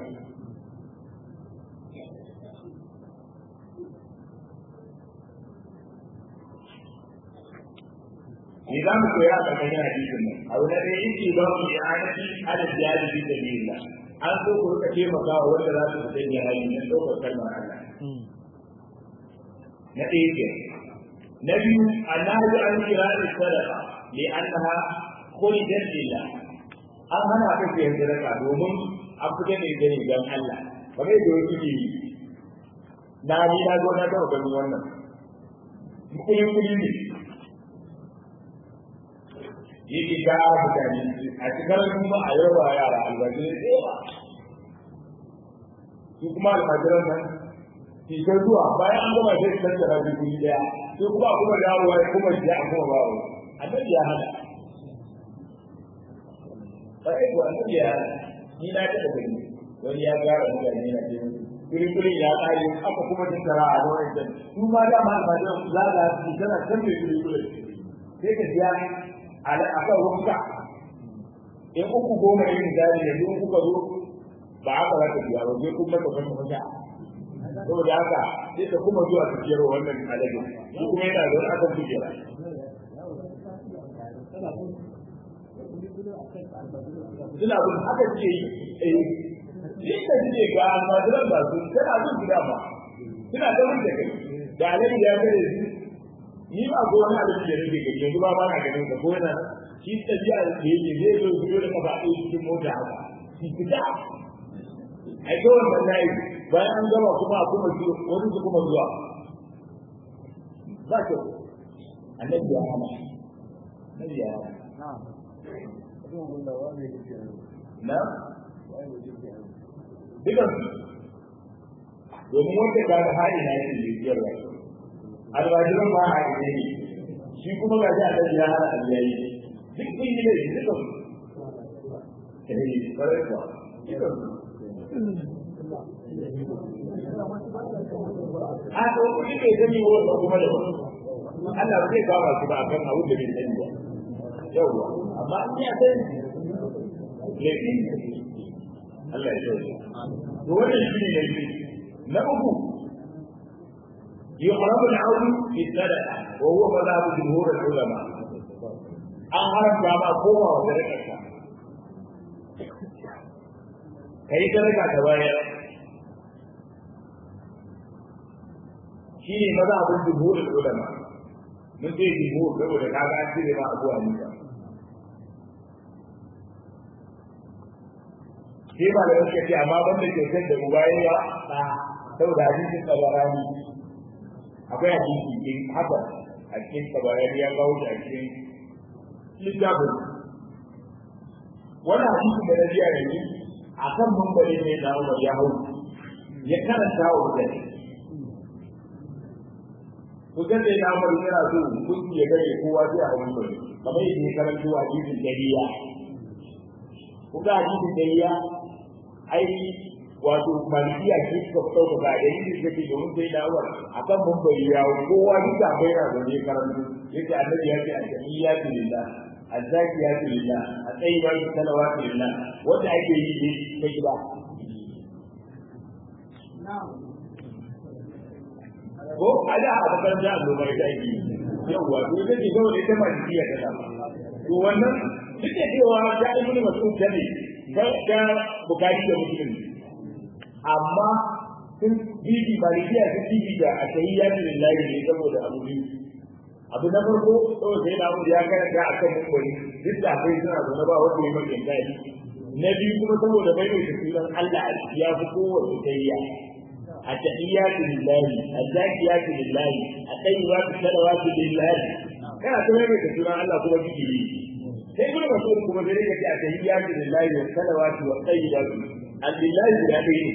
ni za mu koya a ƙarƙashin hadisin nan abu na ɗaya yake ba mu i'anati ala jihadi fi sabilillah an so ku rika taimaka wa wanda za su fita jihadi na ɗaukar kalmar Allah na ɗaya ke na biyu annahu an kira da sadaqa li annaha khulidat lillah an hana ka ke sadaka domin an fita ne gani don Allah kamar yadda wasu ke yi na ni na zo na taɓa ganin wannan kuɗin kuɗi ne yake gara mutane a cikin kuma a yau ba yara albajirai da yawa su kuma almajiran nan cikin zuwa bayan an gama sai su tattara su kuri daya sai kuma a kuma dawowa ya kuma jiya a kuma bawo annabi ya hana sai ko annabi ya hana ni na taɓa gani wani ya gara mutane na ce kuri kuri ya kare aka kuma tattara a wani can su ma dama almajiran su zaga su tana can mai kuri kuri sai ka biya a kan wanka in uku goma yin jari yanzu in kuka zo ba haka za ka biya ba sai kuma ka fasa fasa saboda haka sai ka kuma zuwa ka biyar wannan alaji shi kuma yana da wani akan kujera suna bin haka ce yi shi ka ce ga almajiran ba su tana bin gida ba suna ta wanda kai da alaji ya kare su ni ba ko wani abin da nake gani yanzu ba ba na ganin ka ko yana shi tafiya da yake zai zo su dole ka ba a cikin mota haka shi fita ai ko wannan nayi bayan an gama kuma a kuma zuwa wani su kuma zuwa ba ke annabi ya hana annabi ya hana na dukan domin wanda ga hali na yake biyarwa alwajiran ba a yi ne shi kuma ga shi a kan ya hana aliyai duk kun yi ne dukan eh kare kuwa dukan a to ku ne gani wannan kuma da Allah zai kama shi ba akan abu da bai sani ba yawwa amma in ya san laifin Allah ya shauya to wannan shi ne laifi na uku يحرم العون في الصدقة وهو مذهب جمهور العلماء an haramta ma koma wa sadakarka ka yi sadaka ta bayar shi ne maza abin jumhurin ulama mun ce jumhur saboda ka ga an cire ma abuwa nisa sai ba da suka ce amma banda kyautar da uba ya ba saboda hadisin tsabarani akwai hadisi din haka a cikin tabarari ya kawo shi a cikin littafin wani hadisi da na biya yanzu a kan mambari ne da Umar ya hau ya karanta wa mutane kusan da ya Umar yana so kunci ya gare kowa sai a mambari kamar yadda ya karanta wa hadisin dariya kuka hadisin dariya ai wato malikiya ce suka fito da ga dalilin da ke domin sai dawar akan bambari ya kowa duk da bai na zaune karantu yake annabi ya ce al-jamiyya lillah al-zakiya lillah at-tayyiba salawatu lillah wanda ake yi ne ta gida ko ada a bakar da Allah bai ta yi yawa to ita ce dole ita malikiya ta dama to wannan duk da cewa da ibnu mas'ud ne ga bukari da muslim amma sun bibi malikiya sun bibi da a tahiyya lillahi ne saboda abu biyu abu na farko saboda sai na ya karanta a kan mukwari duk da akwai suna zaune ba wanda ya mace gadi na biyu kuma saboda bai mai sunan Allah a ciki ya fi kowace tahiyya التحيات لله الزاكيات لله الطيبات الصلوات لله kana ta mai da sunan Allah kuma kike yi sai kuma rasul kuma sai ka ce atahiyatu lillahi wa salawatu wa tayyibatu lillahi da dai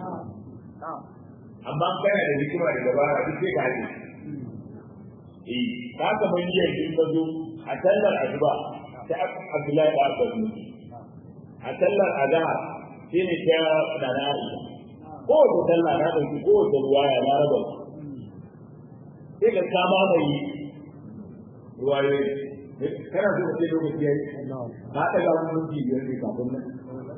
amma kana da hikima da dabara duk sai ka haɗe eh ka ka man yi yin mazo a sallar asuba ta Abdullahi da Abbas a sallar azhar shi ne ta dana Aisha ko ta sallah na dauki ko ta ruwaya na raba sai ka kama mai ruwayoyi kana so ka ce lokaci yayi ka ta ga mun ji biyar ne kafin nan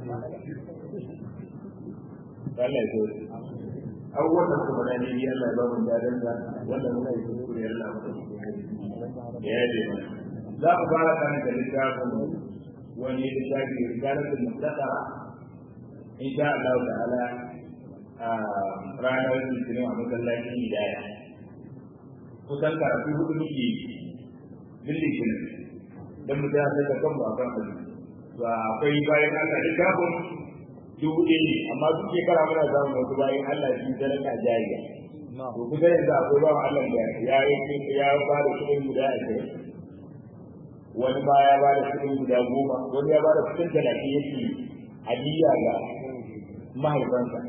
Allah ya so abubuwan da kuma na ne Allah ya ba mu dadan da wanda muna yi kuskure Allah mu ya yi za ku fara kan da littafin wani littafi risalatul mustaqara in sha Allah ta'ala a ranar litinin a masallacin hidaya kusan karatu hudu muke billikin don mu ta da kanmu a kan hadisi ba akwai bayan Allah littafin dubu ɗaya ne amma duk shekara muna samun wasu bayan Allah shi sadaka jariya to kusa yanzu akwai bawan Allah da ya yi ya ba da kuɗin guda ashirin wani ba ya ba da kuɗin guda goma wani ya ba da kuɗin talatin yake hadiya ga mahaifansa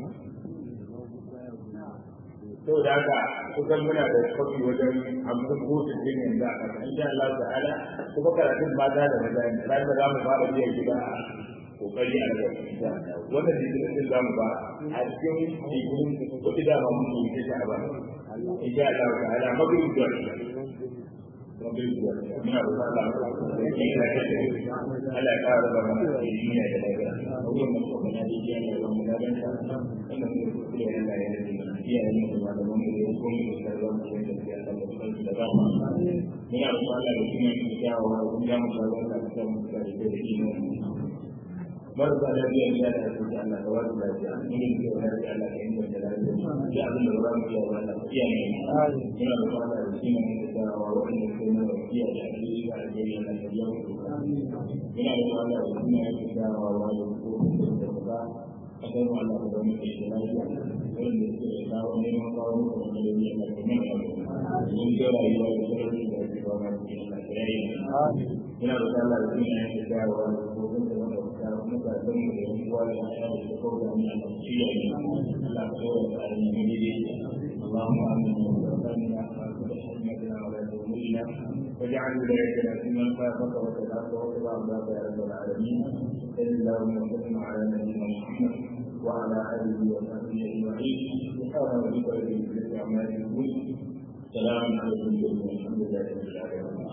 saboda haka kusan muna da kwafi wajen hamsin ko sittin yanzu a ƙasa insha Allah ta'ala kuma karatun mata da maza ne ran da za mu fara biyan gida a kokari a da wannan jikin din za mu ba a cikin jikin kuɗi da ma mun yi ta ba insha Allah ta'ala magrib da magrib da muna roƙon Allah ya yi da kai Allah ya ƙara da mana duniya da lafiya wannan kuma na da jiya ne wannan da ban ta wannan ne kuma Allah ya yi iyayen mu da malaman mu da kuma da sarrafa mu da ya Allah da kansu da dama muna roƙon Allah da kuma ya kyawa wa kuma ya mu sarrafa da kansu da da imani marasa lafiya ne da ake da Allah da wani lafiya ne ne da wani da Allah da inda da lafiya da abin da ba mu iya wa Allah iya ne muna da fara da shi ne da wa wani da kuma da iya da alheri da alheri da da yau muna da fara da shi ne da wa wani ko da ba akan Allah da mu ke da lafiya wanda ke da kawo ne ma kawo mu da da ne da kuma mun ga rayuwa da sarari da ke ba mu da Allah ya yi muna da Allah da shi ne da wa wani ko da mutanen mu da yan uwa da ya da ko da mu da shi ya yi Allah ko da alimi ne dai اللهم امنا وارزقنا برحمتنا ولا تهملنا واجعل ولايتنا في من خافك وتلاك واتبع عذاب يا رب العالمين صل اللهم وسلم على نبينا محمد وعلى اله وصحبه اجمعين سبحان ربك رب العزه عما يصفون سلام عليكم والحمد لله رب العالمين